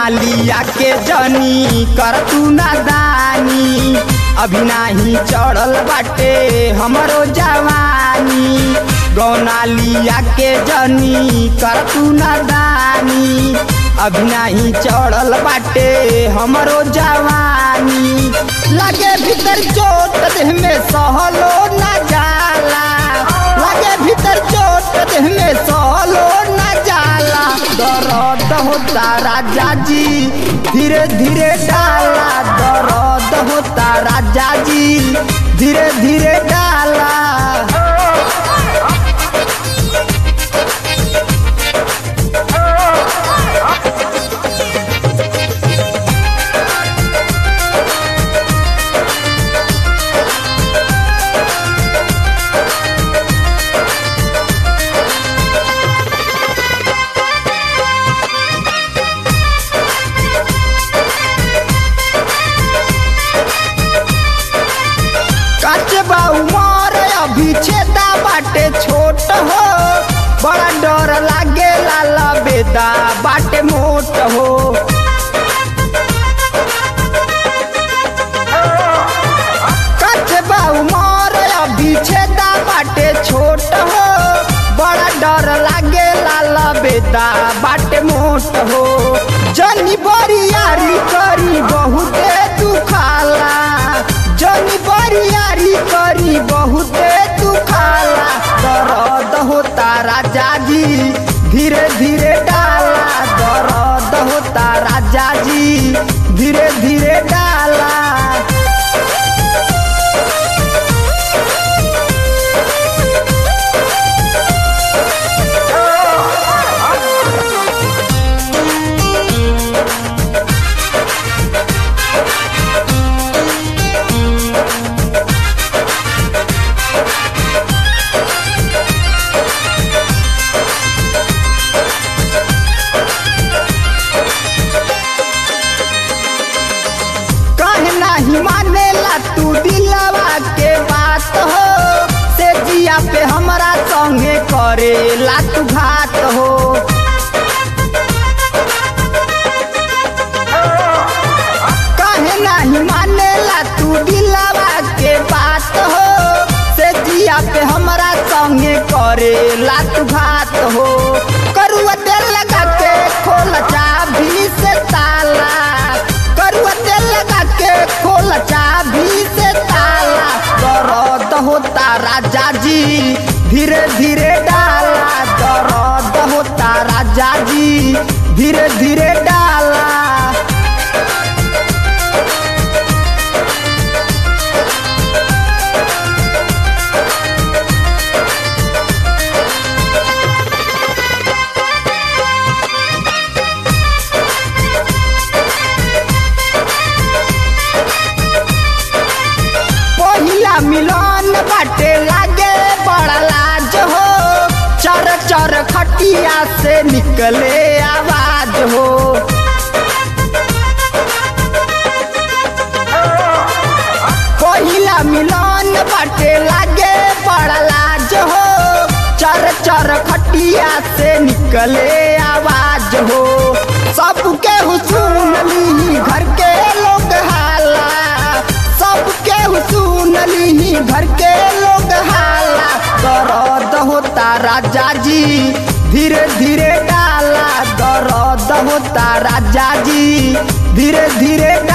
लिया के जनी कर तू नादानी अभी नाही चढ़ल बाटे हमरो जवानी गौना लिया के जनी कर तू नादानी अभी नाही चढ़ल बाटे हमरो जवानी लगे भीतर चोट देह में सहलो न जाला लगे भीतर चोट देह में सहलो न जाला दर्द होता राजा जी धीरे धीरे डाला दर्द होता राजा जी धीरे धीरे डाला कचबा उमर अभी छेदा बाटे छोट हो बड़ा डर लागे लाला बेदा बाटे मोट हो कचबा उमर अभी छेदा बाटे छोट हो बड़ा डर लागे लाला बेदा बाटे मोट हो जनी बरियारी करी बहुते दुखाला जनी बरियारी करी बहुते दुखाला दर्द होता राजा जी धीरे धीरे डाला दर्द होता राजा जी धीरे धीरे डाला काहे नाही मानेला तू दिलवा के बात हो से जिया पे हमरा संगे करेला तू घात हो काहे नाही मानेला तू दिलवा के बात हो से जिया पे हमरा संगे करेला तू घात हो करुआ तेल लगा के खोल चाबी से ताला करुआ तेल लगा के खोल चाबी से ताला दर्द होता राजा जी धीरे धीरे डाला दर्द होता राजा जी धीरे धीरे डाला पहिला मिलन बाटे लागे बड़ा लाज हो चर चर खटिया से निकले आवाज हो पहिला मिलन बाटे लागे बड़ा लाज हो चर चर खटिया से निकले आवाज हो सबके हुसून ली घर के लोग हाला सबके हुसून ली घर के लोग हाला दर्द होता राजा जी धीरे धीरे डाला दर्द होता राजा जी धीरे धीरे डाला